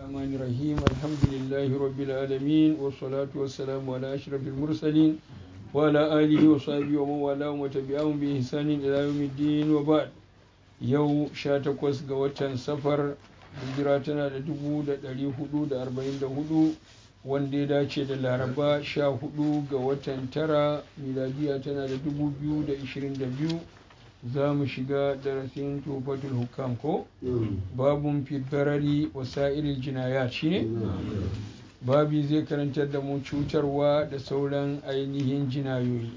الرحمن الرحيم الحمد لله رب العالمين والصلاة والسلام على أشرف المرسلين وعلى آله وصحبه ومن والاه وتبعهم بإحسان إلى يوم الدين وبعد yau sha takwas ga watan safar hijira tana da dubu da ɗari hudu da arba'in da hudu wanda ya dace da laraba sha hudu ga watan tara miladiya tana da dubu biyu da ishirin da biyu za mu shiga darasin tufatul hukam ko babun fitarari wasa'iril jinaya shi ne babi zai karantar da mu cutarwa da sauran ainihin jinayoyi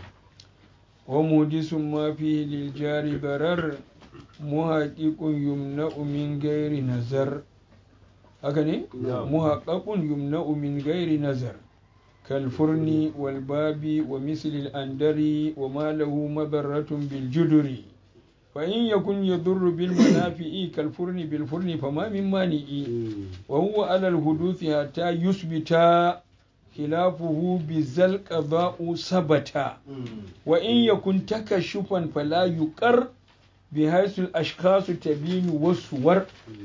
wa mudisun ma fi liljari barar muhaƙiƙun yumna'u min gairi nazar haka ne muhaƙaƙun yumna'u min gairi nazar كالفرن والباب ومثل الأندر وما له مضرة بالجدر فإن يكن يضر بالمنافع كالفرن بالفرن فما من مانع وهو على الحدوث حتى يثبت خلافه بذل قضاء ثبت وإن يكن تكشفا فلا يقر بحيث الأشخاص تبين والصور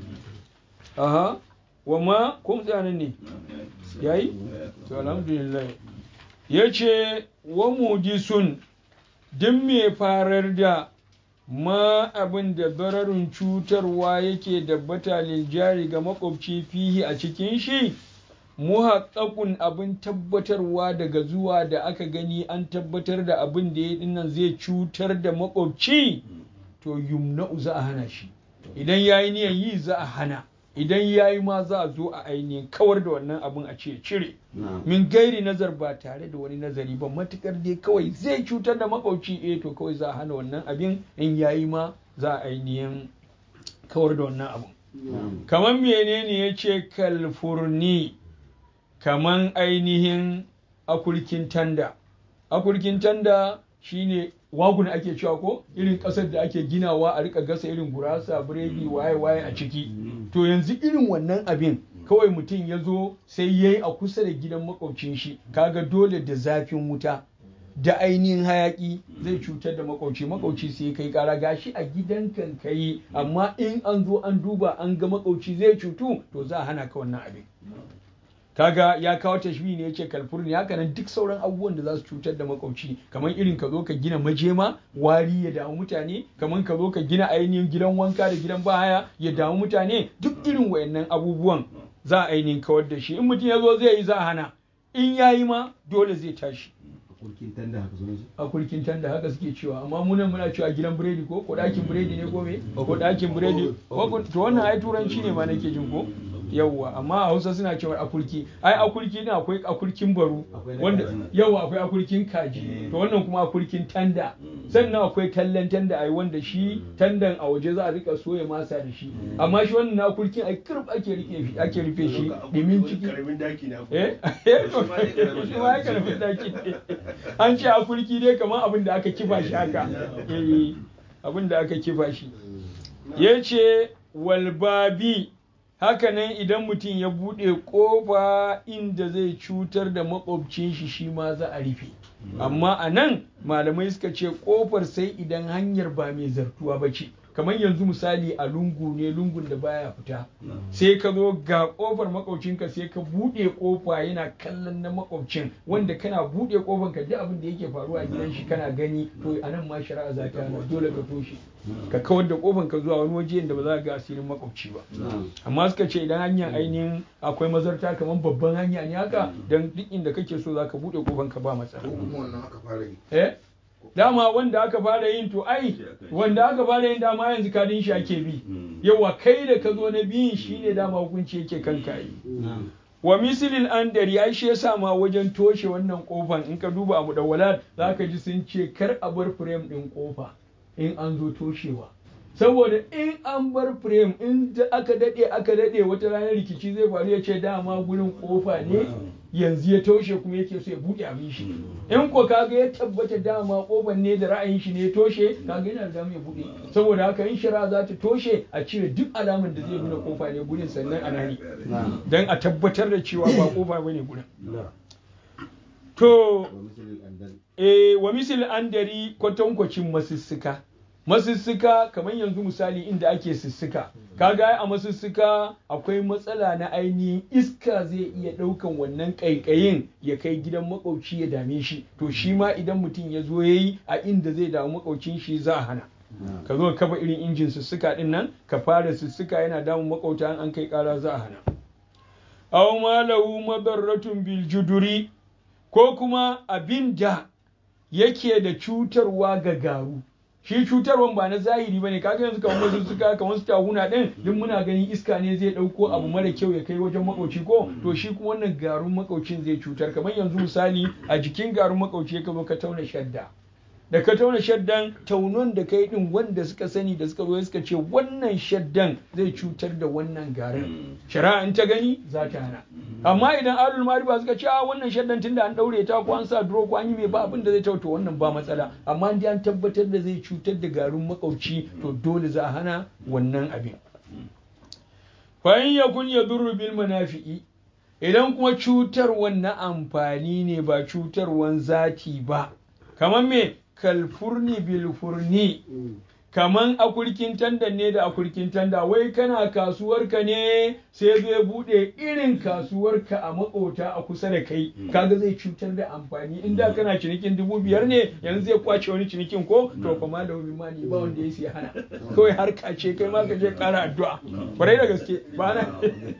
أها وما كم ne yayi to alhamdulillah yace wa mujisun duk mai farar da ma abin da bararin cutarwa yake dabbata liljari ga makwabci fihi a cikin shi muhaqqaqun abin tabbatarwa daga zuwa da aka gani an tabbatar da abin da ya dinnan zai cutar da makwabci to yumna'u za a hana shi idan yayi niyan yi za a hana idan ya yi ma za a zo a ainihin kawar da wannan abin a ce cire min gairi nazar ba tare da wani nazari ba matukar dai kawai zai cutar da makauci eh to kawai za a hana wannan abin in ya yi ma za a ainihin kawar da wannan abin kamar menene ya ce kalfurni kamar ainihin akurkin tanda akurkin tanda shine wagun ake cewa ko irin ƙasar da ake ginawa a rika gasa irin gurasa biredi waye waye a ciki to yanzu irin wannan abin kawai mutum ya zo sai ya yi a kusa da gidan makwabcin shi kaga dole da zafin wuta da ainihin hayaki zai cutar da makwabci makwabci sai kai kara gashi a gidan kan kai amma in an zo an duba an ga makwabci zai cutu to za a hana ka wannan abin kaga ya kawo tashbihi ne yace kalfurni haka nan duk sauran abubuwan da za su cutar da makwabci kamar irin ka zo ka gina majema wari ya damu mutane kamar ka zo ka gina ainihin gidan wanka da gidan bahaya ya damu mutane duk irin wayannan abubuwan za a ainihin kawar da shi in mutum ya zo zai yi za a hana in ya yi ma dole zai tashi a kurkin tanda haka suke cewa amma munan muna cewa gidan biredi ko ko ɗakin biredi ne ko me ko ɗakin biredi to wannan ai turanci ne ma nake jin ko yawwa amma a hausa suna cewa akurki ai akurki ne akwai akurkin baro wanda yawwa akwai akurkin kaji to wannan kuma akurkin tanda sannan akwai tallan tanda ai wanda shi tandan a waje za a rika soya masa da shi amma shi wannan na akurkin ai kirb ake rike shi ake rufe shi dimin ciki eh shi ma karamin daki an ce akurki dai kamar abin da aka kifa shi haka eh abin da aka kifa shi yace walbabi hakanan idan mutum ya buɗe ƙofa inda zai cutar da maƙwabcin shi shi ma za a rufe amma a nan malamai suka ce ƙofar sai idan hanyar ba mai zartuwa ba ce kamar yanzu misali a lungu ne lungun da baya fita sai ka zo ga ƙofar makwabcinka sai ka buɗe ƙofa yana kallon na makwabcin wanda kana buɗe ƙofar ka duk abin da yake faruwa a gidan shi kana gani to a nan ma shari'a za ta dole ka toshe ka kawar da kofan ka zuwa wani waje da ba za ka ga asirin makwabci ba amma suka ce idan hanyar ainihin akwai mazarta kamar babban hanya ne haka dan duk inda kake so za ka buɗe kofan ka ba matsala eh dama wanda aka fara yin to ai wanda aka fara yin dama yanzu kadin shi ake bi yawa kai da ka zo na biyun shine dama hukunci yake kanka yi wa misilin andari ai shi yasa ma wajen toshe wannan kofan in ka duba abu da walad zaka ji sun ce kar a bar frame din kofa in an zo toshewa saboda in an bar frame in aka dade aka dade wata ranar rikici zai faru ya ce dama gurin kofa ne yanzu ya toshe kuma yake so ya buɗe abin shi in ko kaga ya tabbata dama kofar ne da ra'ayin shi ne ya toshe kaga yana da dama ya buɗe saboda haka in shara za ta toshe a cire duk alaman da zai nuna kofa ne gurin sannan a nani dan a tabbatar da cewa ba kofa bane gurin to eh wa misal andari kwatankwacin masussuka masussuka kamar yanzu misali inda ake sussuka kaga a masussuka akwai matsala na ainihin iska zai iya ɗaukan wannan ƙaiƙayin ya kai gidan makwauci ya dame shi to shi ma idan mutum ya zo ya yi a inda zai damu makwaucin shi za a hana ka zo ka kafa irin injin sussuka din nan ka fara sussuka yana damun makwauta an kai ƙara za a hana aw ma lahu madarratun bil juduri ko kuma abin da yake da cutarwa ga garu shi cutarwan ba na zahiri bane kaga yanzu kamar wasu suka kamar su tahuna din duk muna ganin iska ne zai dauko abu mara kyau ya kai wajen makauci ko to shi kuma wannan garun makaucin zai cutar kamar yanzu misali a jikin garun makauci ka zo ka tauna shadda da ka tauna shaddan taunon da kai din wanda suka sani da suka zo suka ce wannan shaddan zai cutar da wannan garin shari'a in ta gani za ta hana amma idan alul mariba suka ce a wannan shaddan tunda an daure ta ko an sa duro ko an yi mai ba abin da zai tauta wannan ba matsala amma in an tabbatar da zai cutar da garin makauci to dole za a hana wannan abin fa in yakun yadurru bil manafi'i idan kuma cutarwan na amfani ne ba cutarwan zati ba kamar me kalfurni bilfurni kaman akurkin tanda ne da akurkin tanda wai kana kasuwarka ne sai zai bude irin kasuwarka a makota a kusa da kai kaga zai cutar da amfani in da kana cinikin dubu biyar ne yanzu zai kwace wani cinikin ko to kuma da wani mani ba wanda ya siya hana kawai har kace kai ma ka je kara addu'a kwarai da gaske ba na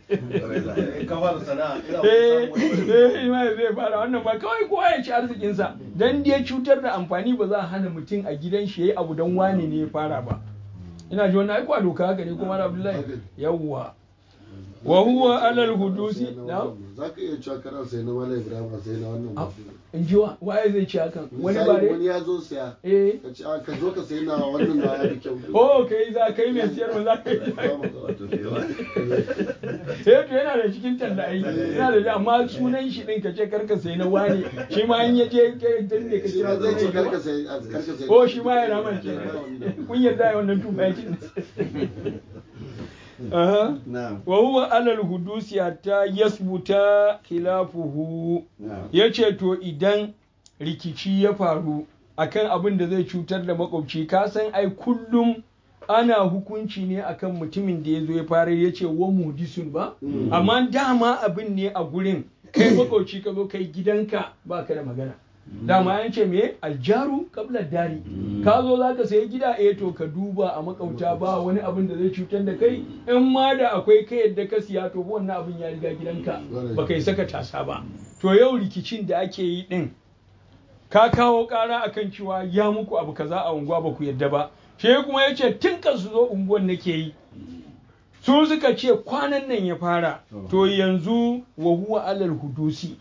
eh ma zai fara wannan ba kawai kowa ya ci arzikinsa dan dai cutar da amfani ba za a hana mutum a gidan shi yayi abu dan wani ne ya fara ba ina ji wannan aiko doka haka ne kuma Abdullahi yawwa wa huwa alal hudusi na za ka iya cewa kana sai na Malam Ibrahim sai na wannan mutum in ji wa waye zai ci hakan wani Misali, bare wani ya zo siya eh ka ce "Ah, ka zo ka sai na wannan na ya fi kyau oh kai za kai mai siyarwa za ka yi Ba matsala. eh to yana da cikin talla ai yana da amma sunan shi din ka ce karka sai na wani shi ma in yaje kai dan ne ka shi kira ma zai ce sunan karka shi sai karka sai ko shi ma ya raman kenan kun yarda ya wannan tufa yakin aha Na'am. wa huwa alal hudusi hatta yasbuta khilafuhu Na'am. yace to idan rikici ya faru akan abin da zai cutar da makwabci ka san ai kullum ana hukunci ne akan mutumin da ya zo ya fara ya ce wa mudisun ba amma dama abin ne a gurin kai makwabci ka zo kai gidanka ba ka da magana dama an ce me aljaru kabla dari ka zo za ka sayi gida eh to ka duba a makauta ba wani abin da zai cutar da kai in ma da akwai kai yadda ka siya to wannan abin ya riga gidanka ba kai saka tasa ba to yau rikicin da ake yi din ka kawo ƙara akan cewa ya muku abu kaza a unguwa ba ku yadda ba shi kuma ya ce tun kan su zo unguwan nake yi su suka ce kwanan nan ya fara to yanzu wa huwa alal hudusi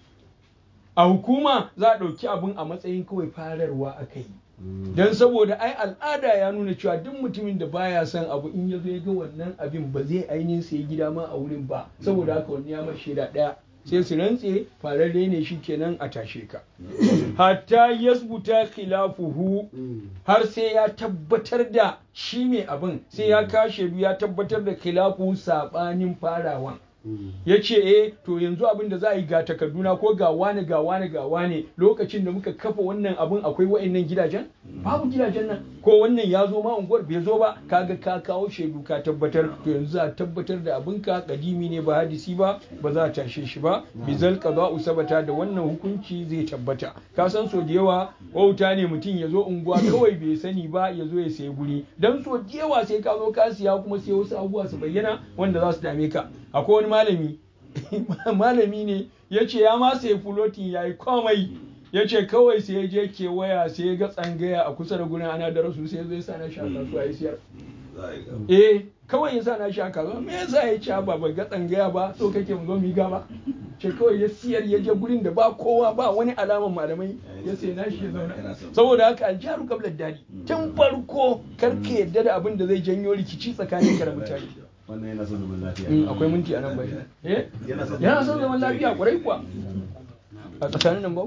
a hukuma za a ɗauki abin a matsayin kawai fararwa aka yi don saboda ai al'ada ya nuna cewa duk mutumin da baya son abu in ya zo ya ga wannan abin ba zai ainihin sai gida ma a wurin ba saboda haka wani ya mar shaida ɗaya sai su rantse fararre ne shi kenan a tashe ka hatta yasbuta khilafuhu har sai ya tabbatar da shi mai abin sai ya kashe ya tabbatar da khilafu sabanin farawan ya ce eh to yanzu abin da za a yi ga takarduna ko ga wane ga wane ga wane lokacin da muka kafa wannan abin akwai wa'annan gidajen babu gidajen nan ko wannan ya zo ma unguwar bai zo ba kaga ka kawo shaidu ka tabbatar to yanzu za a tabbatar da abin ka kadimi ne ba hadisi ba ba za a tashe shi ba bizal qada'u sabata da wannan hukunci zai tabbata ka san so da yawa wauta ne mutum ya zo unguwa kawai bai sani ba ya zo ya sayi guri dan so da yawa sai ka zo ka siya kuma sai wasu abubuwa su bayyana wanda za su dame ka akwai wani malami malami ne ya ce ya ma sai fulotin ya yi komai ya ce kawai sai ya je kewaya sai ya ga tsangaya a kusa da gurin ana da rasu sai zai sa na sha kasuwa ya siyar eh kawai ya sa na sha kasuwa me yasa ya ci ba ba ga tsangaya ba so kake mu zo mu yi gaba ce kawai ya siyar ya je gurin da ba kowa ba wani alaman malamai ya sai na shi ya zauna saboda haka aljaru kabla dadi tun farko kar ka yadda da abin da zai janyo rikici tsakanin ka da mutane Wannan yana son zaman lafiya. Mm, akwai minti a nan bai eh yana son zaman lafiya kwarai kuwa a tsakanin nan ba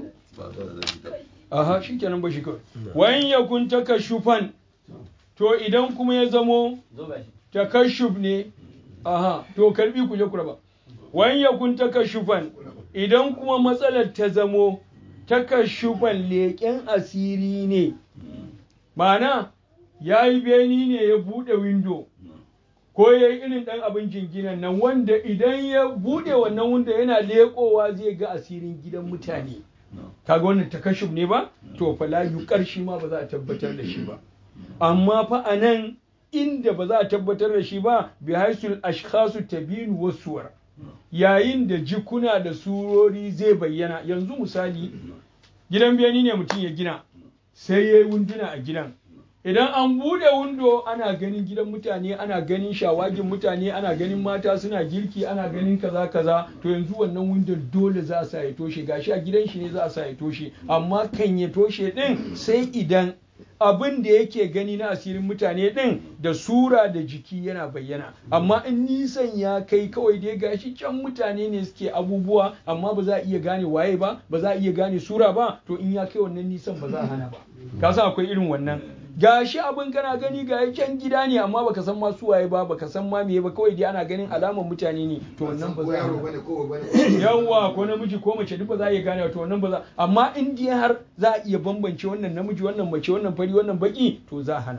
aha shikenan ba shi kawai wayan yakun takashufan to idan kuma ya zamo takashuf ne aha to karbi ku je ku raba wayan yakun takashufan idan kuma matsalar ta zamo takashufan leƙen asiri ne ma'ana ya yi beni ne ya buɗe windo ko ya yi irin ɗan abin jinginan nan wanda idan ya buɗe wannan windo yana leƙowa zai ga asirin gidan mutane kaga wannan takashuf ne ba to fa la yuqar shi ma ba za a tabbatar da shi ba amma fa anan inda ba za a tabbatar da shi ba bi haisul ashkhasu tabinu wasuwar yayin da jikuna da surori zai bayyana yanzu misali gidan biyani ne mutum ya gina sai ya yi wunduna a gidan idan an bude windo ana ganin gidan mutane ana ganin shawagin mutane ana ganin mata suna girki ana ganin kaza kaza to yanzu wannan windon dole za a sa ya toshe gashi a gidan shi ne za a sa ya toshe amma kan ya toshe din sai idan abin da yake gani na asirin mutane din da sura da jiki yana bayyana amma in nisan ya kai kawai dai gashi can mutane ne suke abubuwa amma ba za a iya gane waye ba ba za a iya gane sura ba to in ya kai wannan nisan ba za a hana ba ka san akwai irin wannan gashi abin kana gani ga can gida ne amma baka san ma su waye ba baka san ma meye ba kawai dai ana ganin alamar mutane ne to wannan ba za a yawa ko namiji ko mace duk ba za a iya gane to wannan ba za amma in dai har za a iya bambance wannan namiji wannan mace wannan fari wannan baki to za a hana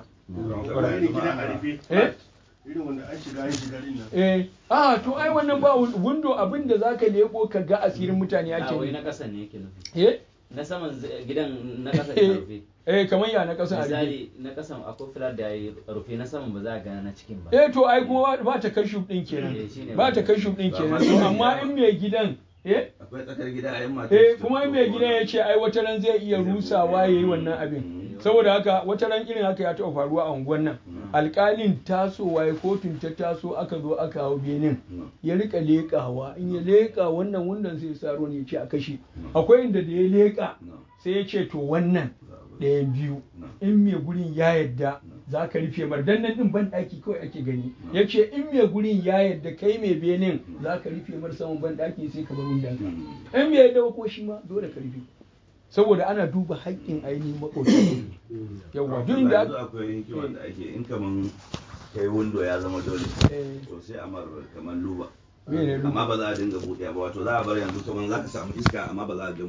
eh irin wanda an shiga an shiga din nan eh ah to ai wannan ba window abin da zaka leko ka ga asirin mutane a ake wai ne na ƙasa ne yake nufi eh na saman z- gidan na ƙasa ne rufe eh kamar ya na kasan a rufe misali na ƙasan akwai filar da ya yi rufe na saman ba za a gana na cikin ba eh to ai kuma ba ta kashu din kenan Eh, shine ba ta wannan. kashu din Ba, kenan amma to sai amma ya- in mai gidan eh akwai tsakar gida a yin mata eh kuma in mai gidan ya ce ai wata ran zai iya rusawa ya yi wannan abin saboda haka wata ran irin haka ya taɓa faruwa a unguwan nan alƙalin tasowa ya kotun ta taso aka zo aka hau benin ya rika leƙawa in ya leƙa wannan wundan sai ya sa ruwan ya ce a kashe akwai inda da ya leƙa sai ya ce to wannan ɗayan biyu in mai gurin ya yadda za ka rufe mar dan nan din ban ɗaki kawai ake gani ya ce in mai gurin ya yadda kai mai benin za ka rufe mar saman ban ɗaki sai ka bar wundan ka in mai yadda ba ko shi ma dole ka rufe saboda ana duba haƙƙin ainihin maƙoci yawa duk inda yanzu akwai hikimar da ake in kaman kai windo ya zama dole Eh. to sai a mar kaman luba Mene luba? amma ba za a dinga buɗe ba wato za a bar yanzu kaman za ka samu iska amma ba za a dinga